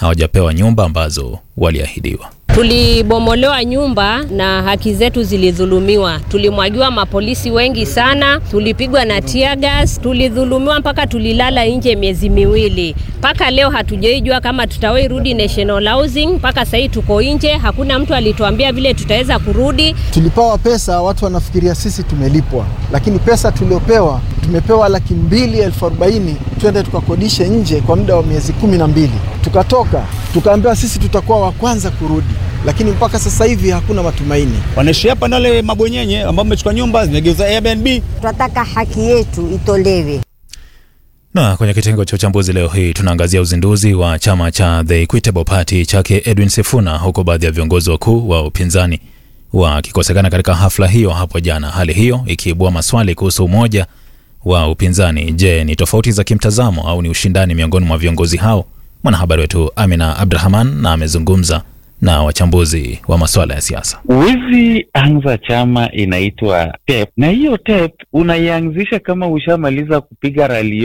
hawajapewa nyumba ambazo waliahidiwa. Tulibomolewa nyumba na haki zetu zilidhulumiwa. Tulimwagiwa mapolisi wengi sana, tulipigwa na tear gas, tulidhulumiwa mpaka tulilala nje miezi miwili. Mpaka leo hatujaijua kama tutawahi rudi National Housing. Mpaka sahii tuko nje, hakuna mtu alituambia vile tutaweza kurudi. Tulipewa pesa, watu wanafikiria sisi tumelipwa, lakini pesa tuliopewa, tumepewa laki mbili elfu arobaini twende tukakodishe nje kwa muda wa miezi kumi na mbili. Tukatoka tukaambiwa sisi tutakuwa wa kwanza kurudi lakini mpaka sasa hivi hakuna matumaini. Wanaishi hapa na wale mabwenyenye ambao wamechukua nyumba zimegeuza Airbnb. Tunataka haki yetu itolewe. Na kwenye kitengo cha uchambuzi leo hii tunaangazia uzinduzi wa chama cha The Equitable Party chake Edwin Sifuna, huku baadhi ya viongozi wakuu wa upinzani wakikosekana katika hafla hiyo hapo jana, hali hiyo ikiibua maswali kuhusu umoja wa upinzani. Je, ni tofauti za kimtazamo au ni ushindani miongoni mwa viongozi hao? Mwanahabari wetu Amina Abdrahman na amezungumza na wachambuzi wa masuala ya siasa. Huwezi anza chama inaitwa TEP, na hiyo TEP unaianzisha kama ushamaliza kupiga rali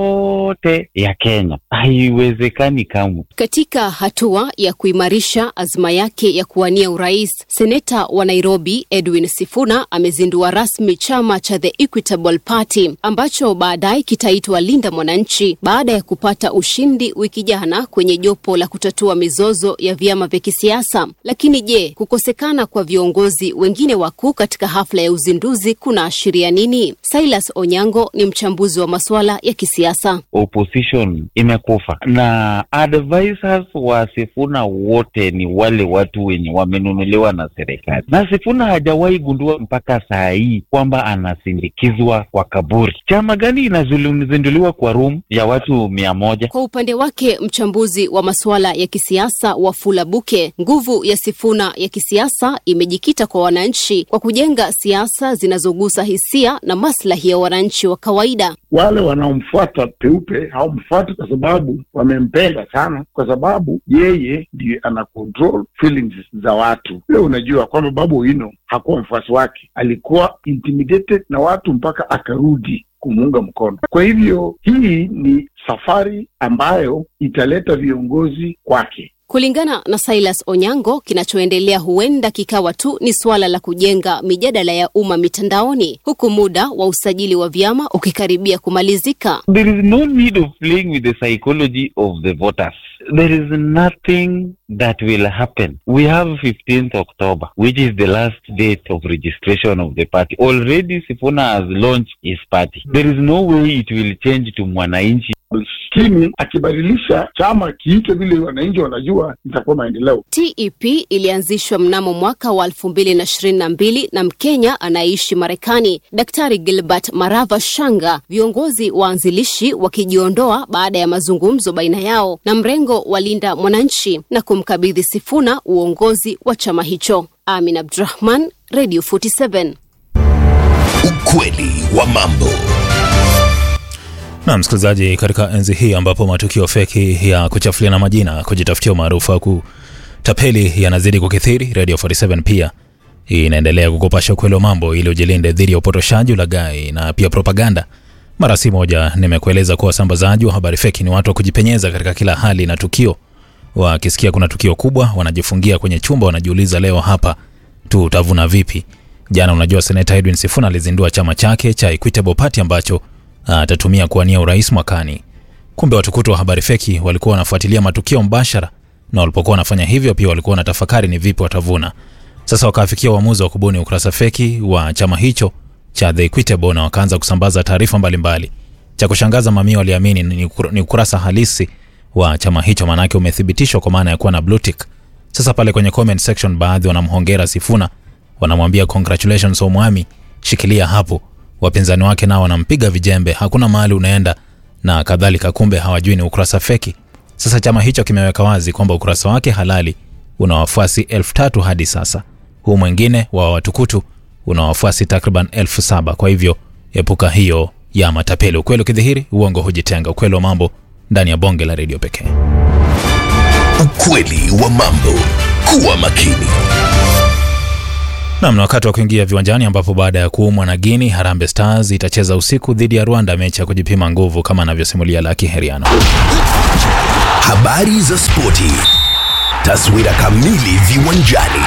yote ya Kenya. Haiwezekani kamwe. Katika hatua ya kuimarisha azma yake ya kuwania urais, seneta wa Nairobi Edwin Sifuna amezindua rasmi chama cha The Equitable Party ambacho baadaye kitaitwa Linda Mwananchi baada ya kupata ushindi wiki jana kwenye jopo la kutatua mizozo ya vyama vya kisiasa. Lakini je, kukosekana kwa viongozi wengine wakuu katika hafla ya uzinduzi kunaashiria nini? Silas Onyango ni mchambuzi wa masuala ya kisiasa. Opposition imekufa na advisors wa Sifuna wote ni wale watu wenye wamenunuliwa na serikali, na Sifuna hajawahi gundua mpaka saa hii kwamba anasindikizwa kwa kaburi. Chama gani inazinduliwa kwa room ya watu mia moja? Kwa upande wake mchambuzi wa masuala ya kisiasa Wafula Buke, nguvu ya Sifuna ya kisiasa imejikita kwa wananchi kwa kujenga siasa zinazogusa hisia na maslahi ya wananchi wa kawaida. Wale wanaomfuata peupe hawamfuati kwa sababu wamempenda sana, kwa sababu yeye ndiye ana control feelings za watu. Leo unajua kwamba Babu Owino hakuwa mfuasi wake, alikuwa intimidated na watu mpaka akarudi kumuunga mkono. Kwa hivyo hii ni safari ambayo italeta viongozi kwake. Kulingana na Silas Onyango, kinachoendelea huenda kikawa tu ni suala la kujenga mijadala ya umma mitandaoni, huku muda wa usajili wa vyama ukikaribia kumalizika. There is no need of playing with the psychology of the voters. There is nothing that will happen. We have 15th October, which is the last date of registration of the party. Already Sifuna has launched his party. There is no way it will change to Mwananchi. Lakini akibadilisha chama kiite vile wananchi wanajua, itakuwa maendeleo. TEP ilianzishwa mnamo mwaka wa elfu mbili na ishirini na mbili na Mkenya anayeishi Marekani, Daktari Gilbert Marava Shanga, viongozi waanzilishi wakijiondoa baada ya mazungumzo baina yao na mrengo wa Linda Mwananchi na kumkabidhi Sifuna uongozi wa chama hicho. Amin Abdurahman, Radio 47. Ukweli wa mambo. Na msikilizaji, katika enzi hii ambapo matukio feki ya kuchafuliana majina, kujitafutia umaarufu au kutapeli yanazidi kukithiri, Radio 47 pia inaendelea kukupasha ukweli wa mambo ili ujilinde dhidi ya upotoshaji, ulaghai na pia propaganda. Mara si moja nimekueleza kuwa wasambazaji wa habari feki ni watu wa kujipenyeza katika kila hali na tukio. Wakisikia kuna tukio kubwa, wanajifungia kwenye chumba, wanajiuliza leo hapa tutavuna vipi? Jana, unajua, seneta Edwin Sifuna alizindua chama chake cha Equitable Party ambacho atatumia kuwania urais mwakani. Kumbe watukutu wa habari feki walikuwa wanafuatilia matukio mbashara, na walipokuwa wanafanya hivyo pia walikuwa wanatafakari ni vipi watavuna. Sasa wakaafikia uamuzi wa kubuni ukurasa feki wa chama hicho cha The Equitable na wakaanza kusambaza taarifa mbalimbali. Cha kushangaza, mamia waliamini ni ukurasa halisi wa chama hicho, maanake umethibitishwa kwa maana ya kuwa na blue tick. Sasa pale kwenye comment section, baadhi wanamhongera Sifuna, wanamwambia congratulations Omwami, shikilia hapo wapinzani wake nao wanampiga vijembe, hakuna mahali unaenda na kadhalika. Kumbe hawajui ni ukurasa feki. Sasa chama hicho kimeweka wazi kwamba ukurasa wake halali una wafuasi elfu tatu hadi sasa. Huu mwingine wa watukutu una wafuasi takriban elfu saba. Kwa hivyo epuka hiyo ya matapeli. Ukweli ukidhihiri, uongo hujitenga. Ukweli wa mambo ndani ya bonge la redio pekee. Ukweli wa mambo, kuwa makini. Nam, na wakati wa kuingia viwanjani ambapo baada ya kuumwa na Guinea, Harambee Stars itacheza usiku dhidi ya Rwanda, mechi ya kujipima nguvu kama anavyosimulia Laki Heriano. Habari za spoti, taswira kamili viwanjani.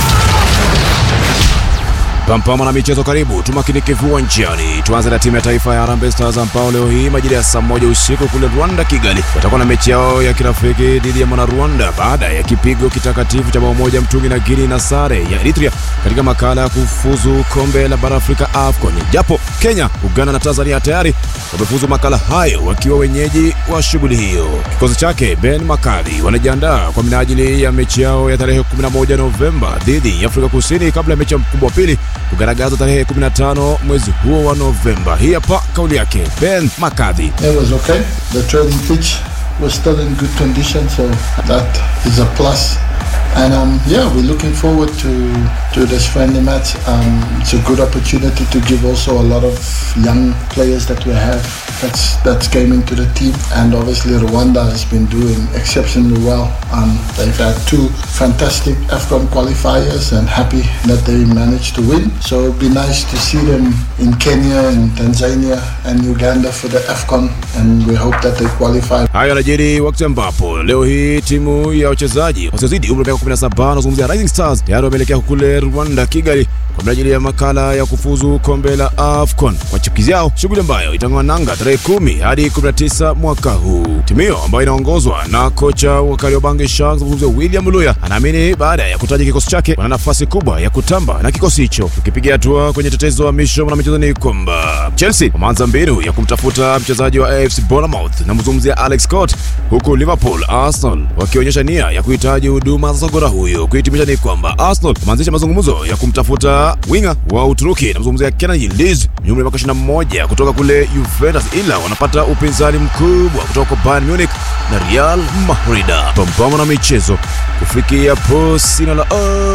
Pampama na michezo karibu, tumakinike viwanjani. Tuanze na timu ya taifa ya Harambee Stars ambao leo hii majira ya saa moja usiku kule Rwanda, Kigali, watakuwa na mechi yao ya kirafiki dhidi ya mwana Rwanda baada ya kipigo kitakatifu cha bao moja mtungi na Guinea na sare ya Eritrea katika makala ya kufuzu kombe la bara Afrika AFCON. Japo Kenya, Uganda na Tanzania tayari wamefuzu makala hayo wakiwa wenyeji wa shughuli hiyo. Kikosi chake Ben Makali wanajiandaa kwa minajili ya mechi yao ya tarehe 11 Novemba dhidi ya Afrika Kusini kabla ya mechi ya mkubwa wa pili kugaragaza tarehe 15 mwezi huo wa Novemba. Hii hapa kauli yake Ben Makadhi. It was okay. The training pitch was still in good condition, so that is a plus. And um, yeah, we're looking forward to, to this friendly match. Um, it's a good opportunity to give also a lot of young players that we have that's that's came into the team. And obviously Rwanda has been doing exceptionally well. Um, they've had two fantastic AFCON qualifiers and happy that they managed to win. So it'd be nice to see them in Kenya and Tanzania and Uganda for the AFCON and we hope that they qualify. Hayo yanajiri wakati ambapo leo hii timu ya wachezaji wasiozidi umri wa miaka 17 wanazungumzia Rising Stars tayari wameelekea kule Rwanda, Kigali kwa minajili ya makala ya kufuzu kombe la AFCON kwa chipukizi yao, shughuli ambayo itang'oa nanga tarehe 10 hadi 19 mwaka huu. Timu hiyo ambayo inaongozwa na kocha wa Kariobangi Sharks William Luya anaamini baada ya kutaja kikosi chake wana nafasi kubwa ya kutamba na kikosi hicho. Ukipiga hatua kwenye tetezo wa misho na michezo ni kwamba Chelsea wameanza mbinu ya kumtafuta mchezaji wa AFC Bournemouth na mzungumzia Alex Scott, huku Liverpool, Arsenal wakionyesha nia ya kuhitaji huduma za sogora huyo. Kuhitimisha ni kwamba Arsenal wameanzisha mazungumzo ya kumtafuta winga wa Uturuki na mzungumzia Kenan Yildiz mwenye umri wa miaka 21 kutoka kule Juventus, ila wanapata upinzani mkubwa kutoka kwa Bayern Munich na Real Madrid. Pambana na michezo kufikia po sina la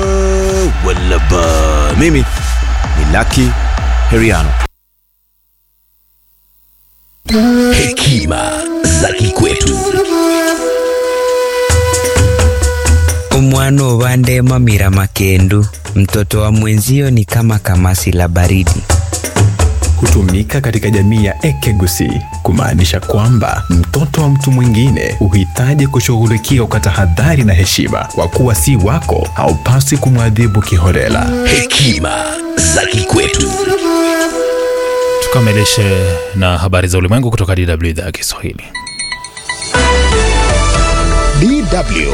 oh, wala ba. Mimi ni Lucky Heriano. Hekima za kikwetu. Umwana ubandema mira makendu, mtoto wa mwenzio ni kama kamasi la baridi. hutumika katika jamii ya Ekegusi kumaanisha kwamba mtoto wa mtu mwingine huhitaji kushughulikiwa kwa tahadhari na heshima. Kwa kuwa si wako, haupaswi kumwadhibu kiholela. Hekima za kikwetu. Tukamilishe na habari za ulimwengu kutoka DW idhaa ya Kiswahili. DW.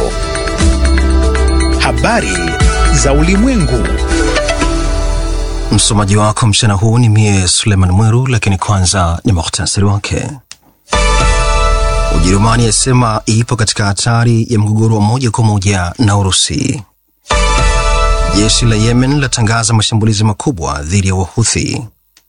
Habari za ulimwengu. Msomaji wako mchana huu ni mie Suleiman Mweru, lakini kwanza ni muhtasari wake. Ujerumani yasema ipo katika hatari ya mgogoro wa moja kwa moja na Urusi. Jeshi la Yemen latangaza mashambulizi makubwa dhidi ya Wahuthi.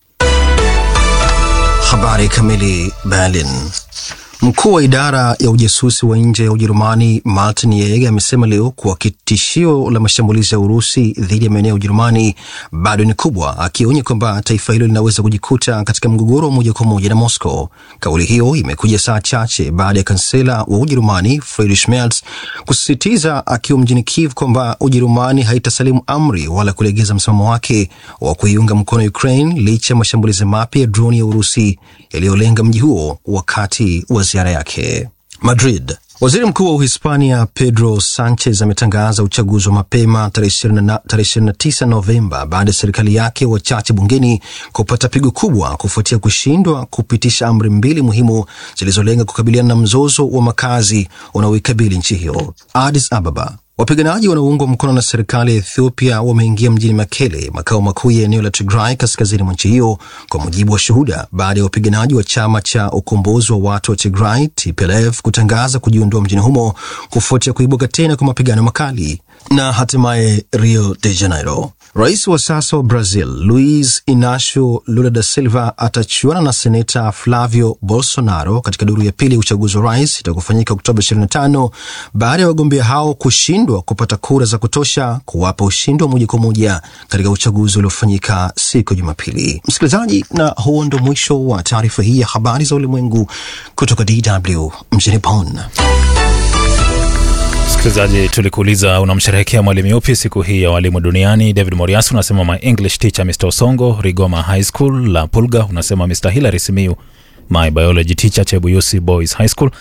Habari kamili. Berlin. Mkuu wa idara ya ujasusi wa nje ya Ujerumani Martin Yeg amesema leo kuwa tishio la mashambulizi ya Urusi dhidi ya maeneo ya Ujerumani bado ni kubwa, akionya kwamba taifa hilo linaweza kujikuta katika mgogoro wa moja kwa moja na Moscow. Kauli hiyo imekuja saa chache baada ya kansela wa Ujerumani Friedrich Merz kusisitiza akiwa mjini Kiev kwamba Ujerumani haitasalimu amri wala kulegeza msimamo wake wa kuiunga mkono Ukraine licha ya mashambulizi mapya ya droni ya Urusi yaliyolenga mji huo wakati wa ziara yake Madrid. Waziri mkuu wa Uhispania Pedro Sanchez ametangaza uchaguzi wa mapema tarehe 29 Novemba baada ya serikali yake wachache bungeni kupata pigo kubwa kufuatia kushindwa kupitisha amri mbili muhimu zilizolenga kukabiliana na mzozo wa makazi unaoikabili nchi hiyo. Addis Ababa. Wapiganaji wanaoungwa mkono na serikali ya Ethiopia wameingia mjini Mekele, makao makuu ya eneo la Tigray kaskazini mwa nchi hiyo, kwa mujibu wa shuhuda, baada ya wapiganaji wa chama cha ukombozi wa watu wa Tigray TPLF kutangaza kujiondoa mjini humo kufuatia kuibuka tena kwa mapigano makali. Na hatimaye Rio de Janeiro, rais wa sasa wa Brazil Luiz Inacio Lula da Silva atachuana na seneta Flavio Bolsonaro katika duru ya pili ya uchaguzi wa rais itakofanyika Oktoba 25 baada ya wagombea hao kushindwa kupata kura za kutosha kuwapa ushindi wa moja kwa moja katika uchaguzi uliofanyika siku ya Jumapili. Msikilizaji, na huo ndo mwisho wa taarifa hii ya habari za ulimwengu kutoka DW mjini Bonn. Msikilizaji, tulikuuliza unamsherehekea mwalimu yupi siku hii ya walimu duniani? David Moriasi unasema my English teacher Mr Osongo, Rigoma High School. La Pulga unasema Mr Hilary Simiu, my biology teacher Chebuyusi Boys High School.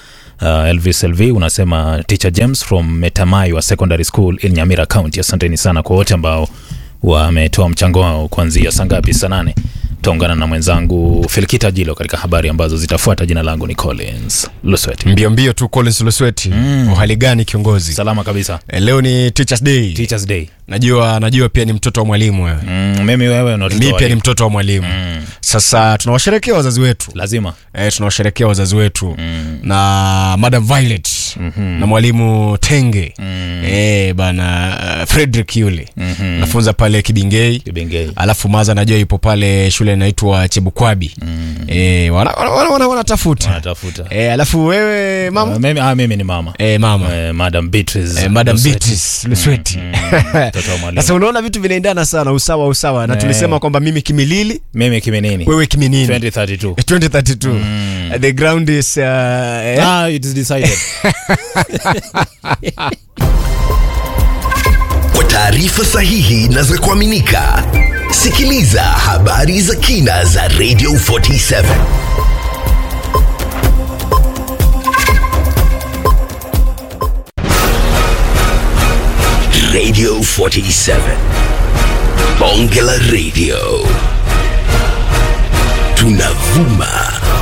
Uh, Elvis LV unasema teacher James from Metamaiwa Secondary School in Nyamira County. Asanteni sana kwa wote ambao wametoa mchango wao kuanzia saa ngapi? Saa nane. Taungana na mwenzangu Felkita Jilo katika habari ambazo zitafuata. Jina langu ni Collins Luswet. Mbio mbio tu Collins Lusweti. Mm. Uhali gani kiongozi? Salama kabisa. E, leo ni Teachers Day. Teachers Day. Najua najua pia ni mtoto wa mwalimu wewe. Mm, mimi wewe na Mimi pia ni mtoto wa mwalimu. Mm. Sasa tunawasherekea wazazi wetu. Lazima. E, tunawasherekea wazazi wetu mm. na Madam Violet mm-hmm. na mwalimu Tenge mm. e, bana uh, Frederick yule mm-hmm. nafunza pale Kibingei. Kibingei. Alafu Maza najua yupo pale shule inaitwa Chebukwabi mm. e, wanatafuta wana, wana, wana, wana wanatafuta e, alafu wewe mama uh, mimi, ah, mimi ni mama e, mama e, Madam Beatrice e, Madam Beatrice Lusweti sasa unaona vitu vinaendana sana usawa usawa na tulisema kwamba mimi kimilili mimi kiminini wewe kiminini 2032 2032 mm. the ground is uh, eh? ah, it is decided kwa taarifa sahihi na za kuaminika sikiliza habari za kina za radio 47 radio 47 bonge la radio tunavuma